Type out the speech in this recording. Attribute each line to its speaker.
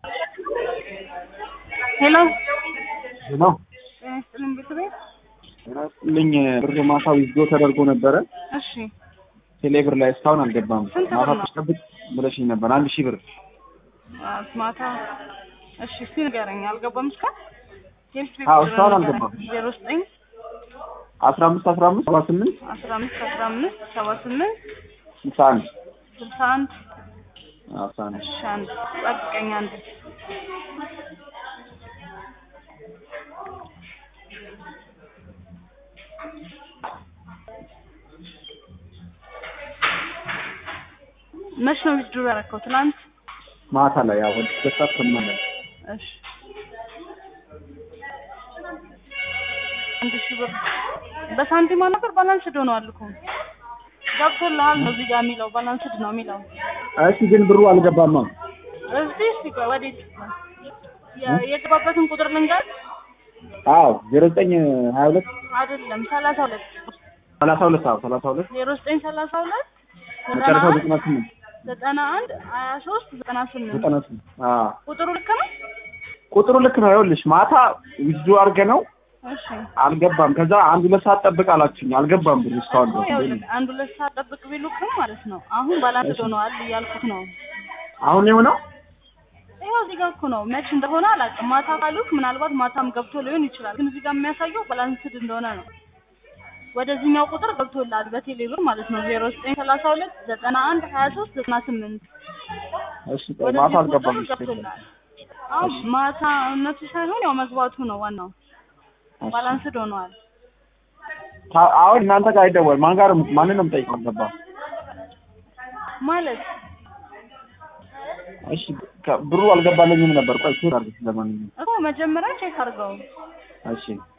Speaker 1: ሄሎ
Speaker 2: ሄሎ
Speaker 1: ጤና ይስጥልኝ ቤተሰቤት።
Speaker 2: ልኝ ብር ማታ ዊዝዶ ተደርጎ ነበረ
Speaker 1: እሺ
Speaker 2: ቴሌብር ላይ እስካሁን አልገባም።
Speaker 1: ስንት ብር
Speaker 2: ማታ
Speaker 1: ነው?
Speaker 2: ትጠብቅ ብለሽኝ ነበር አንድ ሺህ ብር
Speaker 1: አ- ማታ እሺ እስኪ ንገረኝ። አልገባም እስካሁን የምስት
Speaker 2: አዎ፣ እስካሁን አልገባም።
Speaker 1: ዜሮ ዘጠኝ
Speaker 2: አስራ አምስት አስራ አምስት ሰባ ስምንት
Speaker 1: አስራ አምስት አስራ አምስት ሰባ ስምንት
Speaker 2: ስልሳ አንድ
Speaker 1: ስልሳ አንድ
Speaker 2: አስራ አንድ
Speaker 1: እሺ አንድ ጠብቀኝ አንድ መች ነው ዊዝድሮ ያደረከው? ትናንት
Speaker 2: ማታ ላይ ያው ወደ ሁለት ሰዓት ከምናምን
Speaker 1: እሺ አንድ ሺህ ብር በሳንቲማ ነበር ባላንስድ ሆነዋል እኮ ገብቶልሃል ነው እዚህ ጋር የሚለው ባላንስድ ነው የሚለው
Speaker 2: እሺ ግን ብሩ አልገባማ።
Speaker 1: እዚህ እስኪ ቆይ ወዴት የ- የገባበትን ቁጥር ልንገር
Speaker 2: አዎ ዜሮ ዘጠኝ ሀያ ሁለት
Speaker 1: አይደለም ሰላሳ ሁለት
Speaker 2: ሰላሳ ሁለት አዎ ሰላሳ ሁለት
Speaker 1: ዜሮ ዘጠኝ ሰላሳ ሁለት ዘጠና
Speaker 2: መጨረሻው
Speaker 1: አንድ
Speaker 2: ዘጠና ስምንት
Speaker 1: ዘጠና አንድ ሀያ ሶስት ዘጠና ስምንት
Speaker 2: ዘጠና ስምንት አዎ
Speaker 1: ቁጥሩ ልክ ነው
Speaker 2: ቁጥሩ ልክ ነው። ይኸውልሽ ማታ ዊዝዶ አድርገ ነው
Speaker 1: እሺ
Speaker 2: አልገባም። ከዛ አንድ ሁለት ሰዓት ጠብቅ አላችሁኝ። አልገባም ብሩ እስካሁን
Speaker 1: እኮ
Speaker 2: ድረስ።
Speaker 1: ይኸውልህ አንድ ሁለት ሰዓት ጠብቅ ቢሉክም ማለት ነው አሁን ባላንስድ ሆነዋል እያልኩት ነው
Speaker 2: አሁን የሆነው
Speaker 1: ይኸው እዚህ ጋር እኮ ነው መች እንደሆነ አላውቅም ማታ ካሉክ ምናልባት ማታም ገብቶ ሊሆን ይችላል ግን እዚህ ጋር የሚያሳየው ባላንስድ እንደሆነ ነው ወደዚህኛው ቁጥር ገብቶላል በቴሌ ብር ማለት ነው ዜሮ ዘጠኝ ሰላሳ ሁለት ዘጠና አንድ ሀያ ሶስት ዘጠና ስምንት
Speaker 2: እሺ ቆይ ማታ
Speaker 1: ወደዚህ
Speaker 2: አልገባም።
Speaker 1: ቁጥር ገብቶላል አሁን ማታ እነሱ ሳይሆን ያው መግባቱ ነው ዋናው ባላንስድ ሆነዋል
Speaker 2: ታ- አሁን እናንተ ጋር አይደወል ማን ጋር ማንን ነው የምጠይቀው? አልገባም።
Speaker 1: ማለት
Speaker 2: እሺ ከ- ብሩ አልገባለኝም ነበር። ቆይ ቼክ አድርግ ለማንኛውም
Speaker 1: እኮ መጀመሪያ ቼክ አድርገው
Speaker 2: እሺ